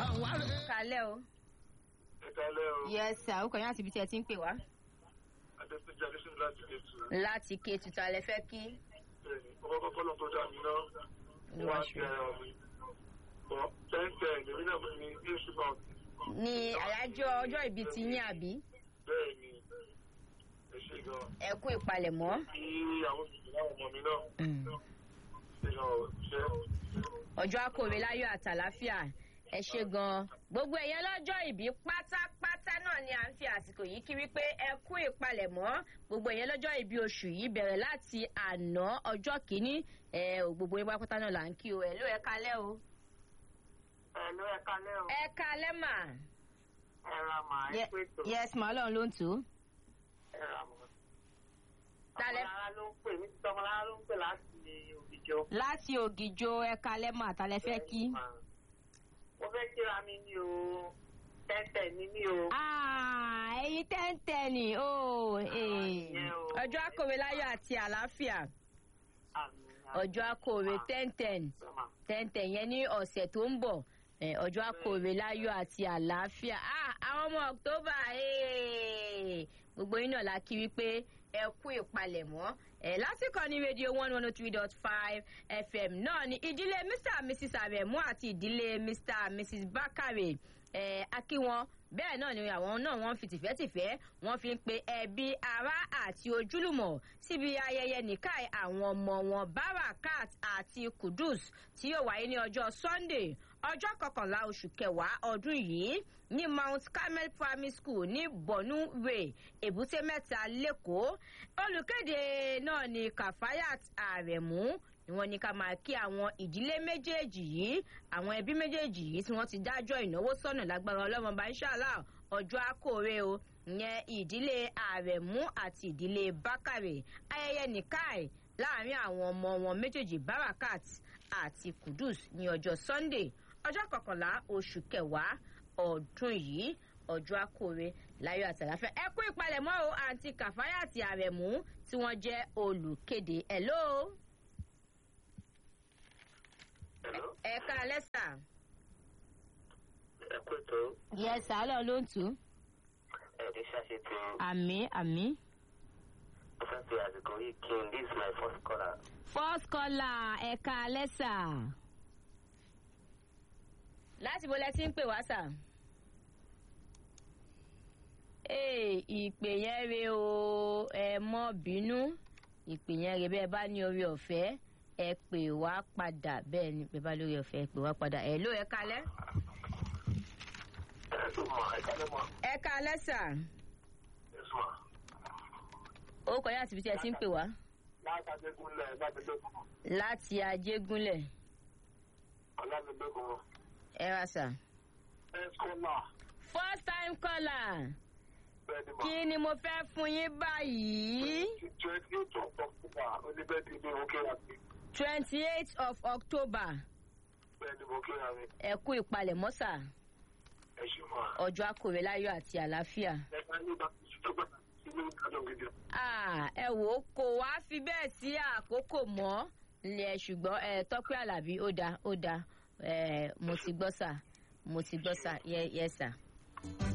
àwọn àrẹ. kalẹ́ o. ìkàlẹ̀ o yes sir ó kàn yín àti ibi tí ẹ ti ń pè wá. adétúnjẹ adéṣin láti lè tù láti ké tuntun alẹ́ fẹ́ kí. bẹ́ẹ̀ni ọkọ̀ kọ́kọ́ lọ tó dá mi náà Wá wá ṣe. sí ẹran mi bọ́ tẹ́ńtẹ́ èmi náà mo ní ní oṣù náà ní àyájọ́ ọjọ́ ìbí ti yín àbí. bẹ́ẹ̀ ni ẹ ṣe gan ẹ kú ìpalẹ̀mọ́. kí àwọn òṣìṣẹ́ láwọn ọmọ mi náà ṣe gan ṣe ọjọ́ akóre láyọ̀ àtàláfíà ẹ ṣe gan-an gbogbo ẹ̀yẹn lọ́jọ́ ìbí pátápátá náà ni à ń fi àsìkò yìí kí wípé ẹ kú ìpalẹ̀mọ́ gbogbo ẹ̀yẹn lọ́jọ́ ìbí oṣù yìí bẹ̀rẹ̀ láti àná ọjọ́ kìíní ẹ ò gbogbo yín pátápátá náà là ń kí o ẹ ló ẹ kalẹ́ o. ẹ ló ẹ kalẹ́ o ẹ kalẹ́ mà. ẹ ra màá ẹ pé tó yes mà ọlọ́run ló ń tù ú. ẹ ra màá. Talẹ́- ọmọlára ló ń pè mí títí ọmọlára ló ń pè láti òbíjọ. láti ògìjò ẹ kalẹ́ mà tálẹ́ fẹ́ kí. mo fẹ́ kíra mi ní o tẹ́tẹ̀ ní mí o. Ah, ẹyin tẹ́ǹtẹ́ ni o ìyẹn o. ọjọ́ akóre láyọ̀ àti àlàáfíà Àmì, àmì. ọjọ́ akóre tẹ́ǹtẹ́n Sọ́mà. tẹ́ǹtẹ̀ yẹn ní ọ̀sẹ̀ tó ń bọ̀ eh, ọjọ́ akóre láyọ̀ àti àlàáfíà Ah, àwọn ọmọ october eh, gbogbo yín náà la kí wípé ẹ kú ìpalẹ̀mọ́ ẹ lásìkò ní rédíò one one oh three dot five fm náà ni ìdílé mr and mrs aremu àti ìdílé mr and mrs bakare ẹ akí wọn bẹ́ẹ̀ náà ni àwọn náà wọ́n fi tìfẹ́tìfẹ́ wọ́n fi ń pe ẹbí ará àti ojúlùmọ̀ síbi ayẹyẹ nìkáì àwọn ọmọ wọn barakat àti kudus tí yóò wáyé ní ọjọ́ sunday ọjọ́ kọkànlá oṣù kẹwàá ọdún yìí ní mount carmel primary school ní bonu way èbúté mẹ́ta lẹ́kọ̀ọ́ olùkéde náà ni kafayat aremu ni wọ́n ní ká máa kí àwọn ìdílé méjèèjì yìí àwọn ẹbí méjèèjì yìí tí wọ́n ti dájọ́ ìnáwó sọ́nà lágbára ọlọ́mọba inṣàlá ọjọ́ àkórè o ìyẹn ìdílé àrẹ̀mú àti ìdílé bákàrè ayẹyẹ nìkáì láàrin àwọn ọmọ wọn méjèèjì barakat àti kudus ní ọjọ́ sunday ọjọ́ kọkànlá oṣù kẹwàá ọdún yìí ọjọ́ àkórè láyọ̀ àtàláfẹ́ ẹ kú ìpalẹ̀mọ́ o àǹtí kàfáyà àti àrẹ̀mú tí wọ́n jẹ́ olùkéde ẹ̀ lóo Hello? ẹ ká lẹ́sà. ẹ pé tó yẹ sàálọ̀ ló ń tù ú. ẹ̀ẹ́dẹ́ ṣàṣetò àmì àmì. mo fẹ́ fi àsìkò yìí kí n this is my first caller. first caller ẹ ká lẹ́sà. láti bo lẹ ti ń pè wá sà. ee ìpè yẹn re o ẹ mọ bínú ìpè yẹn re bẹ́ẹ̀ bá ní orí ọ̀fẹ́ ẹ pè wá padà bẹ́ẹ̀ ni bẹ́ẹ̀ bá lórí ọ̀fẹ́ ẹ pè wá padà ẹ ló ẹ kalẹ́. ẹ tó mọ ẹ kálẹ̀ mọ ẹ kalẹ́ sà. ẹ sọ ó kọjá àti ibi tí ẹ ti ń pè wá. látàdégúnlẹ̀ látàdégún láti ajégúnlẹ̀ ọ̀làdégún ẹ wá sà. ẹ sọ́là first time caller bẹ́ẹ̀ ni kí ni mo fẹ́ fún yín báyìí twenty eight of october oníbẹ̀ẹ́dì ní òkè àti twenty eight of october bẹ́ẹ̀ ni mo kíra mi ẹ kú ìpalẹ̀mọ́ sà ẹ ṣe mọ́ a. ọjọ́ akòrè láyọ̀ àti àlàáfíà. ẹ máa ní bá tó gbà sínú ìdájọ́ gidi. Ah, ẹ wò ó kò wá fi bẹ́ẹ̀ sí àkókò mọ́ ilẹ̀ ṣùgbọ́n ẹ tọ́pẹ́ àlàbí ó dáa ó dáa ẹ mo ti gbọ́ sà mo ti gbọ́ sà yẹ yẹ sà.